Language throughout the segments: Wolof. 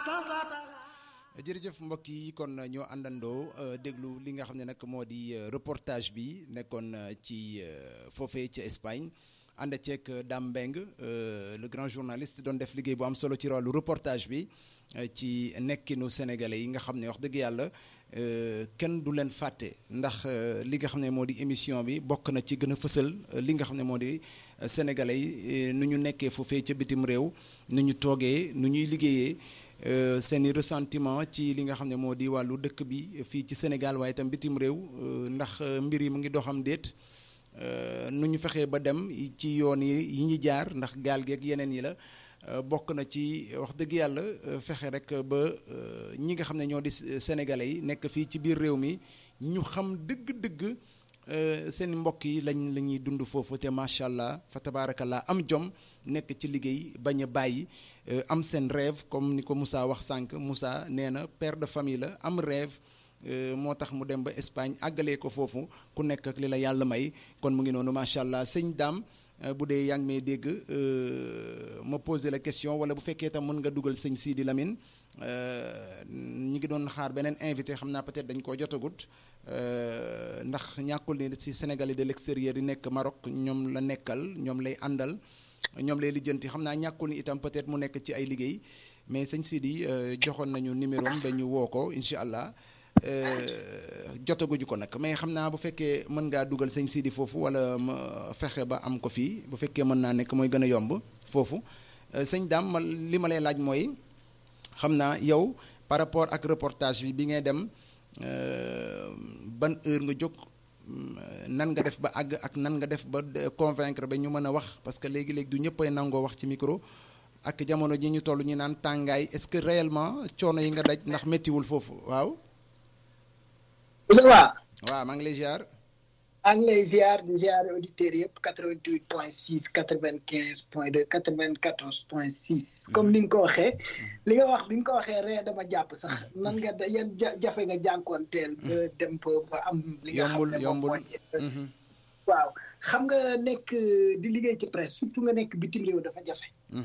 jërëjëf mbokk yi kon ñoo àndandoo déglu li nga xam ne nag moo di reportage bi nekkoon ci foofee ca Espagne ànd ceeg Dame Mbengue le grand journaliste doon def liggéey bu am solo ci wàllu reportage bi ci nekkinu sénégalais yi nga xam ne wax dëgg yàlla kenn du leen fàtte ndax li nga xam ne moo di émission bi bokk na ci gën a fësal li nga xam ne moo di sénégalais yi nu ñu nekkee foofee ca bitim réew nu ñu toogee nu ñuy liggéeyee. seen i ressentiment ci li nga xam ne moo di wàllu dëkk bi fii ci Sénégal waaye itam bitim réew ndax mbir yi mu ngi doxam déet nu ñu fexee ba dem ci yoon yi yi ñu jaar ndax gaal geeg yeneen yi la bokk na ci wax dëgg yàlla fexe rek ba ñi nga xam ne ñoo di sénégalais yi nekk fii ci biir réew mi ñu xam dëgg-dëgg seen mbokk yi lañ la ñuy dund foofu te macha allah fa tabaarakallah am jom nekk ci liggéey bañ a bàyyi am seen rêve comme ni ko Moussa wax sànq Moussa nee na père de famille la am rêve moo tax mu dem ba Espagne àggalee ko foofu ku nekk ak li la yàlla may kon mu ngi noonu macha allah sëñ daam bu dee yaa ngi may dégg ma posé la question wala bu fekkee tam mën nga dugal sëñ Sidi Lamine ñi ngi doon xaar beneen invité xam naa peut-être dañ koo jotagut ndax ñàkkul ni ci Sénégalais de l'extérieur yi nekk Maroc ñoom la nekkal ñoom lay àndal ñoom lay lijjanti xam naa ñàkkul ni itam peut-être mu nekk ci ay liggéey mais sëñ Sidi joxoon nañu numéro am ba ñu woo ko incha allah jotaguñu ko nag mais xam naa bu fekkee mën ngaa dugal sëñ Sidi foofu wala ma fexe ba am ko fii bu fekkee mën naa nekk mooy gën a yomb foofu sëñ Dame ma li ma lay laaj mooy xam naa yow par rapport ak reportage bi bi ngay dem ban heure nga jóg nan nga def ba àgg ak nan nga def ba convaincre ba ñu mën a wax parce que léegi-léegi du ñëppay nangoo wax ci micro ak jamono ji ñu toll ñu naan tàngaay est-ce que réellement coono yi nga daj ndax méttiwul foofu waaw. ça va. waaw maa ngi lay ziar. maa ngi lay ziar di ziar auditeurs yëpp 88 point 6 95 point 2 94 point 6 comme ni nga ko waxee li nga wax bi nga ko waxee ree dama jàpp sax nan nga da yan jafe nga jànkoonteel ba dem ba am li nga xam ne moom mooy waaw xam nga nekk di liggéey ci presse surtout nga nekk bitim réew dafa jafe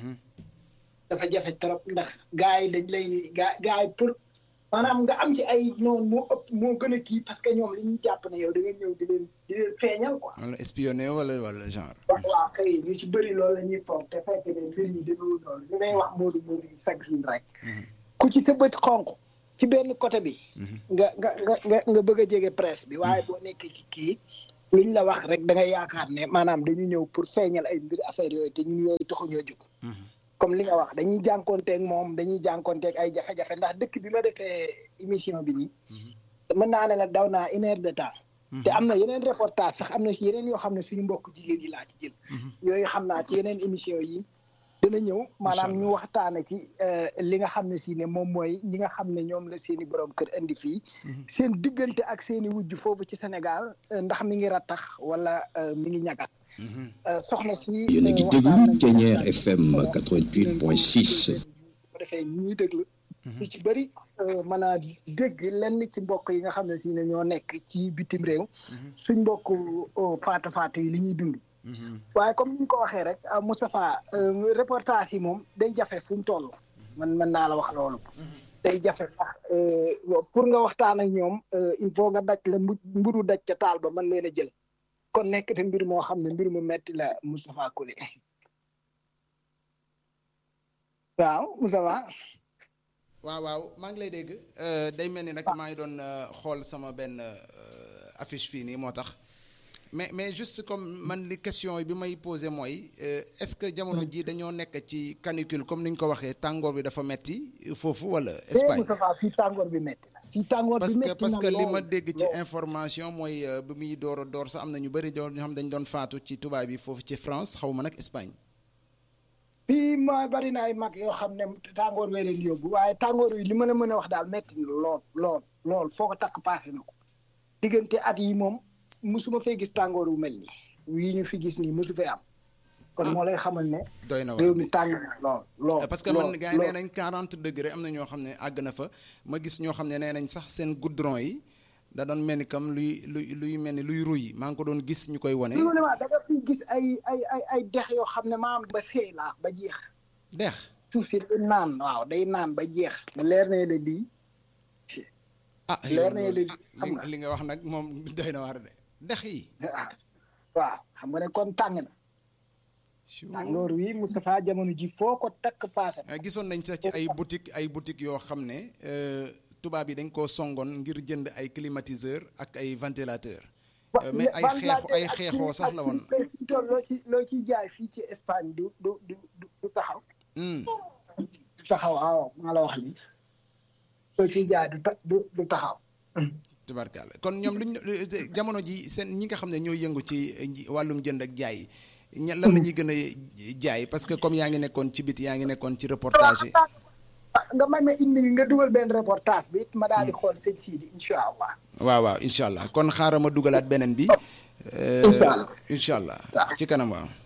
dafa jafe trop ndax gars yi dañ lay gaa gars yi pour maanaam nga am ci ay noonu moo ëpp moo gën a kii parce que ñoom li ñu jàpp ne yow da nga ñëw di leen di leen feeñal quoi. wala espionné wala wala genre. waaw kay ñu ci bëri loolu la ñuy foog te fekk ne mbir yi demewul noonu li may wax Modou Modou yi chaque jour rek. ku ci sa bët xonq ci benn côté bi. nga nga nga nga bëgg a jege presse bi waaye boo nekkee ci kii. luñ la wax rek da ngay yaakaar ne maanaam dañu ñëw pour feeñal ay mbir affaire yooyu te ñun yooyu taxuñoo jóg. comme li nga wax dañuy jànkonteeg moom dañuy jànkonteeg ay jafe-jafe ndax dëkk bi ma defee émission bi nii. mën naa ne la daw naa une heure de temps. te am na yeneen reportage sax am na yeneen yoo xam ne suñu mbokk jigéen yi laa ci jël. yooyu xam naa ci yeneen émission yi. dana ñëw maanaam ñu waxtaane ci li nga xam ne si ne moom mooy ñi nga xam ne ñoom la seen i borom kër indi fii. seen diggante ak seen i wujj foofu ci Sénégal ndax mi ngi rattax wala mi ngi ñagas. soxna si yéen a ngi déglu Thiéniere FM 88 point 6. bu defee ñuy déglu. lu ci bëri mën a dégg lenn ci mbokk yi nga xam ne si ne ñoo nekk ci bitim réew. suñ mbokk faatu faatu yi li ñuy dund. waaye comme ni ñu ko waxee rek Moustapha reportage yi moom day jafe fu mu toll. man mën naa la wax loolu. day jafe sax pour nga waxtaan ak ñoom il faut nga daj la mburu daj ca taal ba mën leen a jël. kon nekk te mbir moo xam ne mbir mu metti la Moustapha Koli waaw Moustapha waaw waaw maa ngi lay dégg day mel ni nag maa ngi doon xool sama benn affiche fii nii moo tax mais mais juste comme man li question bi may posé mooy est-ce que jamono ji dañoo nekk ci canicule comme ni ñu ko waxee tàngoor bi dafa metti foofu wala Espagne Moustapha fii tàngoor bi metti na fii tàngoor bi parce que metti parce na que li ma lool, dégg ci lool. information mooy bi muy door a door sax am na ñu bëri doon ñoo xam dañ doon faatu ci tubaab yi foofu ci France xaw ma nag Espagne fii mooy bari na ay mag yoo xam ne tàngoor wee leen yóbbu waaye tàngoor yi li mën a mën a wax daal metti na lool lool lool foo ko takk paase na ko diggante at yi moom musuma fee gis tàngoor wu mel nii wii ñu fi gis nii musu fee am kon moo lay xamal ne doy na réew wax mi tàng na lool lool parce que man lool, gars yi nee lool. nañ 40 degré am na ñoo xam ne àgg na fa ma gis ñoo xam ne nee nañ sax seen goudron yi da doon mel ni comme luy luy luy mel ni luy ruy maa ngi ko doon gis ñu koy wane. li ma ne waa da nga fi gis ay ay ay ay dex yoo xam ne maam ba seey laa ba jeex dex suuf si day naan waaw day naan ba jeex mu leer ne la lii ah leer yow na loolu li xam nga li nga wax nag moom doy na waar de ndex yi ah waaw xam nga ne kon tàng na tàngoor wi Moustapha jamono ji foo ko takk paase Eh, gisoon nañ sax ci ay boutique ay boutique yoo xam ne euh, tubaab yi dañ koo songoon ngir jënd ay climatiseur ak ay ventilateur Euh, mais ay xeexu ay xeexoo sax la woon tool loo ci loo ciy jaay fii ci Espagne du du du du du taxaw Hmm. du taxaw waaw maa la wax li loo ciy jaay du ta- du du taxaw tubarkalla kon ñoom luñ jamono ji seen ñi nga xam ne ñoo yëngu ci nji- wàllum jënd ak jaay ña lan la ñuy gën a jaay parce que comme yaa ngi nekkoon ci biti yaa ngi nekkoon ci reportage yi Ah, nga may ma une minute nga dugal benn reportage bi it ma daal di xool sëñ Sidi incha allah waaw waaw incha allah kon xaaral ma dugalaat beneen bi Euh, Incha allah. incha allah Waaw. ci kanam waaw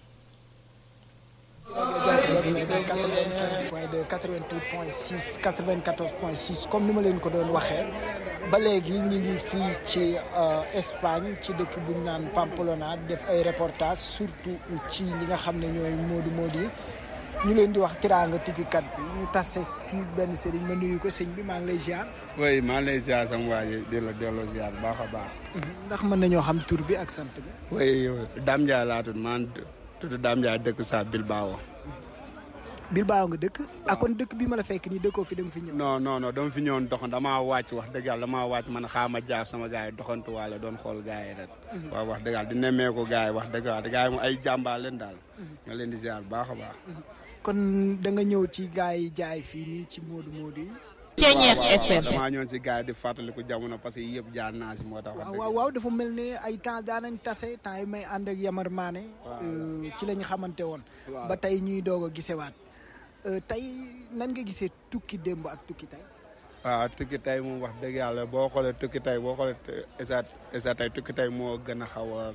95 point 2 88 point 6 94 point 6 comme ni ma leen ko doon waxee ba léegi ñu ngi fii ci euh, Espagne ci dëkk bu ñu naan Pamplona def ay reportage surtout ci ñi nga xam ne ñooy moodu moodu yi ñu leen di wax tiraanga tukkikat bi ñu tase fii benn sëriñ ma nuyu ko sëñ bi maa ngi lay ziar oui maa ngi lay ziar sama waa ji di la delloo ziar bu baax a baax. ndax mën nañoo xam tur bi ak sant bi oui Dame Ndiaye laa tudd maa ngi tudd Dame Ndiaye dëkk sa Bilbao. Bilbao nga dëkk ak kon dëkk bi ma la fekk nii dëkkoo fi da nga fi ñëw non non non dama fi ñëwoon doxant damaa wàcc wax dëgg yàlla damaa wàcc man xaar ma jaar sama gars yi doxantu waale doon xool gars yi rek. waaw wax dëgg yàlla di nemmeeku gars yi wax dëgg yàlla gars yi moom ay jàmbaar leen daal. ñoo leen di ziar bu baax a baax. kon da nga ñëw ci gars yi jaay fii nii ci moodu moodu yi Ceeñeer waaw, waaw, FM. damaa ñëwoon ci gars yi di fàttaliku jamono parce que yëpp jaar naa si moo tax. wax waaw dëgg waaw waaw dafa mel ne ay temps daanañ tase temps yi may ànd ak Yamar Maane euh, ci la ñu xamante woon ba tey ñuy doog a gisewaat Euh, tey nan nga gisee tukki démb ak tukki tey waaw tukki tey moom wax dëgg yàlla boo xoolee tukki tey boo xoolee esa esa tey tukki tey moo gën a xaw a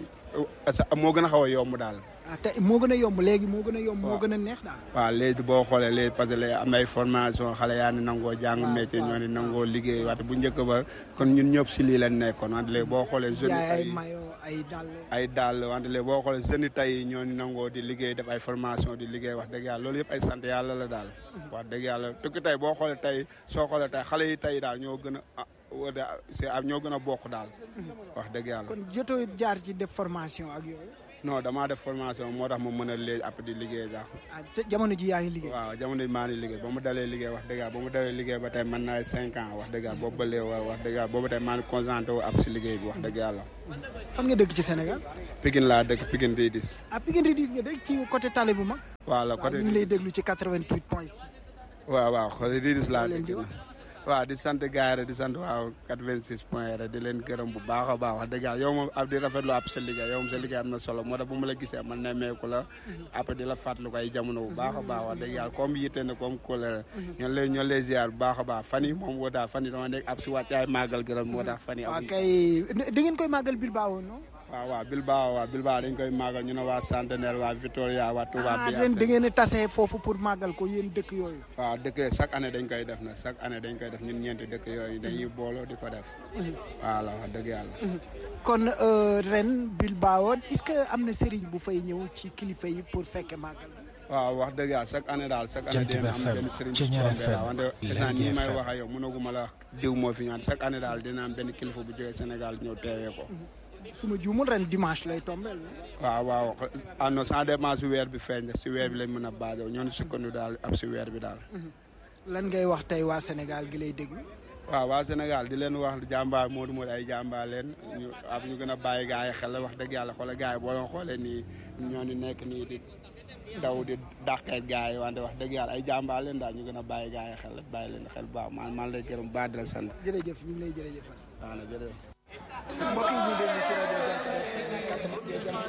esa moo gën a xaw a yomb daal ah tey moo gën a yomb léegi moo gën a yomb moo Waaw. gën a neex daal waaw léegi boo xoolee léegi parce que léegi am na ay formation xale yaa ni nangoo jàng waaw, métier waaw. ñoo ni nangoo liggéey waxte bu njëkk ba kon ñun ñëpp si lii lañ nekkoon wante léegi boo xoolee jeunes jaay ay yi mayo ay dàll ay daal wante léegi boo xoolee jeunes yi tey ñoo ni nangoo di liggéey def ay formation di liggéey wax dëgg yàlla loolu yëpp ay sant yàlla la daal wax dëgg yàlla tukki tey boo xoolee tey soo xoolee tey xale yi tey daal ñoo gën a ah, wala c'est ah, ñoo gën a bokk daal wax dëgg yàlla kon jotoo jaar ci def formation ak yooyu non damaa def formation moo tax ma mën a léegi après di liggéey sax ah ca jamono ji yaa ngi liggéey waaw jamono maa ngi liggéey ba mu dalee liggéey wax dëgg yàlla ba mu dalee liggéey ba tey mën naa cinq ans wax dëgg yàlla boobu ba léegi wax dëgg yàlla boobu tey maa ngi concentré wu ab si liggéey bi wax dëgg yàlla fan nga dëkk ci Sénégal Pikine laa dëkk Pikine di dis ah Pikine Redis nga dëkk ci côté tali bu mag waaw la waaw côté ñu ngi lay déglu ci 88 point 6 waaw waaw côté di dis laa Loo leen dëkk di wax? waaw di sant gars yi rek di sant waaw 86 point rek di leen gërëm bu baax a baax wax dëgg yàlla yow moom ab di rafetlu ab sa liggéey yow moom sa liggéey am na solo moo tax bu ma la gisee man nemmeeku la après di la fàttaliku ay jamono bu baax a baax wax dëgg yàlla comme yitte na comme kóolere ñoo lay ñoo lay ziar bu baax a baax fan yi moom woo daal fan yi dama nekk ab si wàccaay màggal gërëm moo tax fan yi waaw amuñu kay da ngeen koy màggal Bilbao non waaw waaw Bilbao waaw Bilbao dañ koy màggal ñu ne waa Centenaire waa Victoria waa Touba ah bi ren da ngeen a tase foofu pour màggal ko yéen dëkk yooyu waaw dëkk yooyu chaque année dañ koy def na chaque année dañ koy def ñun ñeenti dëkk yooyu dañuy booloo di ko def waaw la wax dëgg yàlla kon euh, ren Bilbao est-ce que am na sëriñ bu fay ñëw ci kilifa yi pour fekke màggal waaw wax dëgg yàlla chaque année daal chaque année dina am benn sëriñ bu Ceeñeer tombé daal FM, wante Lergui instant nii may FM. wax ak yow mënaguma la wax diw moo fi ñaan chaque année daal dina am benn kilifa bu jógee Sénégal ñëw teewee ko su ma juumul ren dimanche lay tombeel waaw waaw ah non ça dépend si weer bi feeñ si weer bi lañ mën a basé ñoo ni sukkandu daal ab si weer bi daal lan ngay wax tey waa Sénégal gi lay déglu waaw waa Sénégal di leen wax jàmbaar Modou Modou ay jàmbaar leen ñu ab ñu gën a bàyyi gars yi xel wax dëgg yàlla xoolal gars yi boo doon xoolee nii ñoo ni nekk nii di daw di dàqeet gars yi wante wax dëgg yàlla ay jàmbaar leen daal ñu gën a bàyyi gars yi xel bàyyi leen xel bu baax man maa ngi lay gërëm baax di la sant jërëjëf ñu ngi lay jërëjëfal waaw na jërëjëf mbokk yi ñu déglu ci rajo